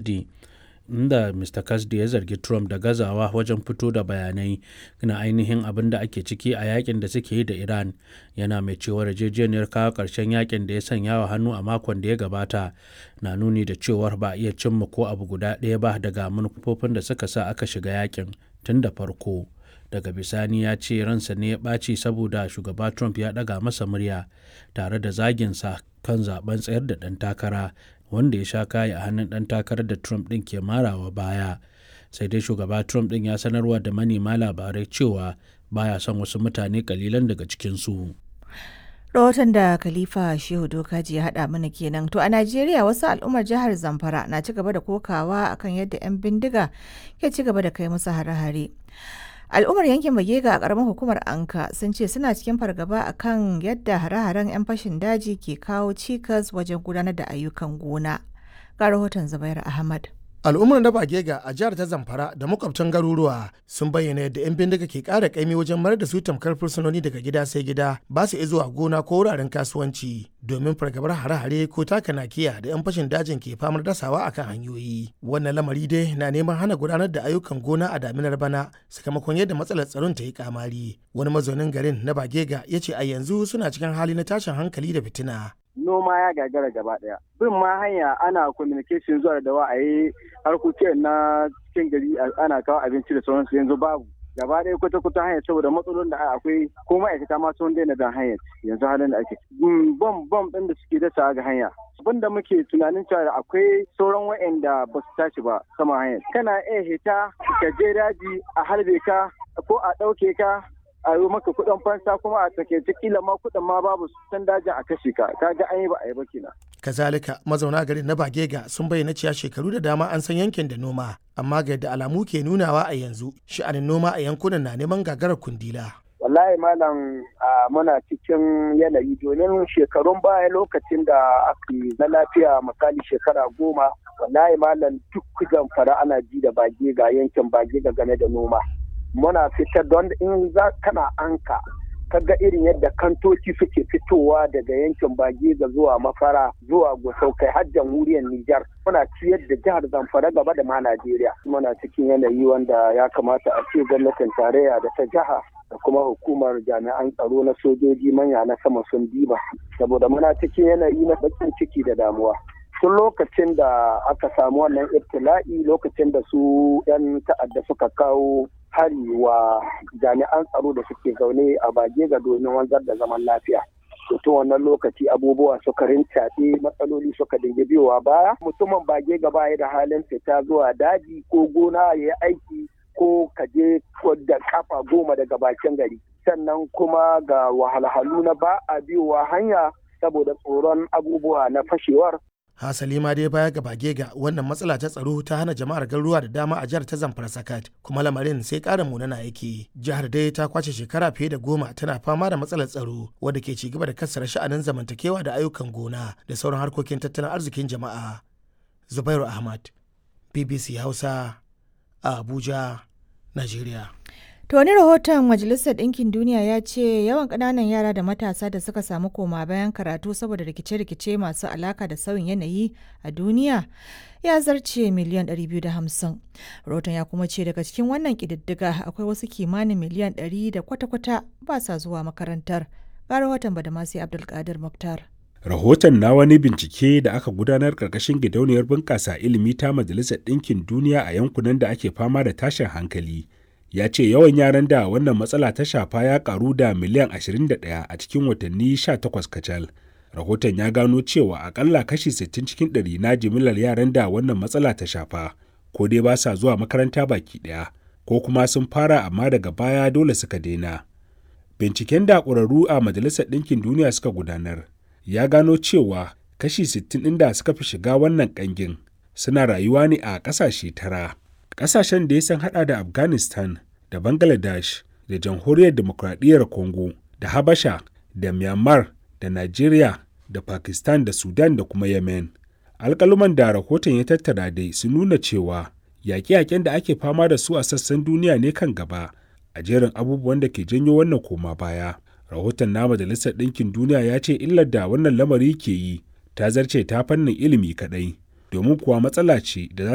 Kasdi inda Mr. Kasdi ya zargi Trump da gazawa wajen fito da bayanai na ainihin abin da ake ciki a yakin da suke yi da Iran yana mai cewa yarjejeniyar kawo ƙarshen yakin da ya sanya wa hannu a makon da ya gabata na nuni da cewar ba a iya cimma ko abu guda ɗaya ba daga manufofin da suka sa aka shiga yakin tun da farko. daga bisani ya ce ransa ne ya ɓaci saboda shugaba trump ya ɗaga masa murya tare da zaginsa kan zaben tsayar da ɗan takara wanda ya sha kayi a hannun ɗan takarar da trump ɗin ke marawa baya sai dai shugaba trump ɗin ya sanarwa da manema labarai cewa baya son wasu mutane kalilan daga cikinsu. rahoton da khalifa shehu dokaji ya haɗa mana kenan to a najeriya wasu al'ummar jihar zamfara na ci gaba da kokawa akan yadda 'yan bindiga ke ci gaba da kai musu hare-hare al'ummar yankin bagega a karamar hukumar anka sun ce suna cikin fargaba akan yadda hare-haren 'yan fashin daji ke kawo cikas wajen gudanar da ayyukan gona ga rahoton zubair ahmad al'ummar na bagega a jihar ta zamfara da makwabtan garuruwa sun bayyana yadda 'yan bindiga ke ƙara ƙaimi wajen mayar da su tamkar fursunoni daga gida sai gida ba su zuwa gona ko wuraren kasuwanci domin fargabar hare-hare ko taka nakiya da 'yan fashin dajin ke famar dasawa akan hanyoyi wannan lamari dai na neman hana gudanar da ayyukan gona a daminar bana sakamakon yadda matsalar tsaron ta yi kamari wani mazaunin garin na bagega ya ce a yanzu suna cikin hali na tashin hankali da fitina noma ya gagara gaba daya bin ma hanya ana communication zuwa da wa a yi harkokin na cikin gari ana kawo abinci da sauransu yanzu babu gaba ɗaya kwata kwata hanyar saboda matsalolin da akwai ko ma'aikata ma sun daina bin hanyar yanzu halin da ake bom bom ɗin da suke dasa ga hanya abin da muke tunanin cewa akwai sauran wa'anda ba su tashi ba sama hanyar kana iya hita ka je daji a harbe ka ko a ɗauke ka a yi maka kuɗin fansa kuma a takaice kila ma kuɗin ma babu san dajin a kashe ka kaga an yi ba a yi ba kenan. kazalika mazauna garin na bagega sun bayyana cewa shekaru da dama an san yankin da noma amma ga yadda alamu ke nunawa a yanzu sha'anin noma a yankunan na neman gagarar kundila. wallahi malam muna cikin yanayi domin shekarun baya lokacin da aka na lafiya misali shekara goma wallahi malam duk zamfara ana ji da bage ga yankin bage ga game da noma muna fitar don in za kana anka kaga irin yadda kantoci suke fitowa daga yankin bagega zuwa mafara zuwa gusau kai har jamhuriyar Nijar muna ciyar da jihar Zamfara gaba da ma Najeriya muna cikin yanayi wanda ya kamata a ce gwamnatin tarayya da ta jiha da kuma hukumar jami'an tsaro na sojoji manya na sama sun diba saboda muna cikin yanayi na bakin ciki da damuwa tun lokacin da aka samu wannan ibtila'i lokacin da su 'yan ta'adda suka kawo hari wa jami'an tsaro da suke zaune a bage ga domin wanzar da zaman lafiya. tun wannan lokaci abubuwa suka rincaɗe matsaloli suka dinga biyowa baya mutumin bage gaba ya da halin fita zuwa daji ko gona ya yi aiki ko kaje da kafa goma daga bakin gari sannan kuma ga wahalhalu na ba a biyowa hanya saboda tsoron abubuwa na fashewar hasali ma dai baya ga bagega wannan matsala ta tsaro ta hana jama'ar garuruwa da dama a jihar ta zamfara sakat kuma lamarin sai ƙara munana yake jihar dai ta kwace shekara fiye da goma tana fama da matsalar tsaro wadda ke ci gaba da kassara sha'anin zamantakewa da ayyukan gona da sauran harkokin tattalin arzikin jama'a zubairu ahmad bbc hausa a abuja najeriya To wani rahoton Majalisar Ɗinkin Duniya ya ce yawan ƙananan yara da matasa da suka samu koma bayan karatu saboda rikice-rikice masu alaka da sauyin yanayi a duniya ya zarce miliyan 250. Rahoton ya kuma ce daga cikin wannan ƙididdiga akwai wasu kimanin miliyan 100 da kwata-kwata ba sa zuwa makarantar. Ga rahoton Badamasi Abdulkadir Muktar. Rahoton na wani bincike da aka gudanar ƙarƙashin gidauniyar bunƙasa ilimi ta Majalisar Ɗinkin Duniya a yankunan da ake fama da tashin hankali. ya ce yawan yaran da wannan matsala ta shafa ya karu da miliyan 21 a cikin watanni 18 kacal. Rahoton ya gano cewa akalla kashi 60 cikin ɗari na jimillar yaran da wannan matsala ta shafa, ko dai ba sa zuwa makaranta baki ɗaya, ko kuma sun fara amma daga baya dole suka daina. Binciken da ƙwararru a Majalisar Ɗinkin Duniya suka gudanar ya gano cewa kashi 60 ɗin da suka fi shiga wannan ƙangin suna rayuwa ne a ƙasashe tara. Ƙasashen da ya san hada da Afghanistan da Bangladesh da Jamhuriyar Demokradiyyar Congo da Habasha da Myanmar da Nigeria da Pakistan da Sudan da kuma Yemen. Alƙaluman da rahoton ya tattara dai sun nuna cewa yaƙe-yaƙen da ake fama da su a sassan duniya ne kan gaba a jerin abubuwan da ke janyo wannan koma baya. Rahoton na Majalisar Ɗinkin Duniya ya ce illar da wannan lamari ke yi ta zarce ta fannin ilimi kaɗai, domin kuwa matsala ce da za